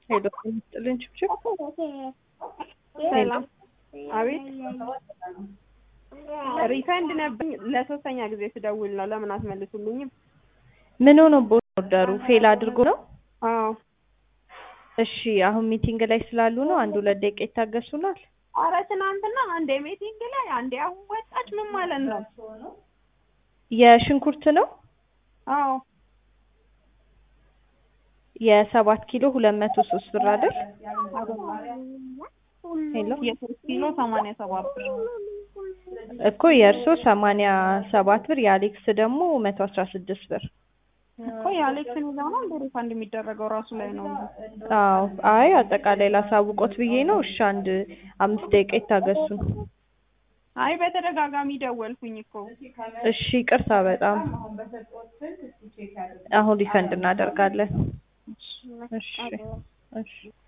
ሄሎ ስጥልን ችብችብ ሰላም። አቤት ሪፈንድ ነበር ለሶስተኛ ጊዜ ስደውል ነው። ለምን አትመልሱልኝም? ምን ሆኖ ቦርደሩ ፌል አድርጎ ነው? አዎ እሺ አሁን ሚቲንግ ላይ ስላሉ ነው። አንድ ሁለት ደቂቃ ይታገሱናል። አረ ትናንትና አንዴ ሚቲንግ ላይ አንዴ አሁን ወጣች። ምን ማለት ነው? የሽንኩርት ነው አዎ የሰባት ኪሎ ሁለት መቶ ሶስት ብር አይደል? ሄሎ የሶስት ኪሎ ሰማንያ ሰባት ብር እኮ የእርሶ ሰማንያ ሰባት ብር የአሌክስ ደግሞ መቶ አስራ ስድስት ብር። እኮ የአሌክስ የሚለው ነው እንደ ሪፋንድ የሚደረገው ራሱ ላይ ነው። አዎ አይ አጠቃላይ ላሳውቆት ብዬ ነው። እሺ አንድ አምስት ደቂቃ ይታገሱን። አይ በተደጋጋሚ ደወልኩኝ እኮ እሺ ይቅርታ በጣም አሁን ሪፈንድ እናደርጋለን። እሺ እሺ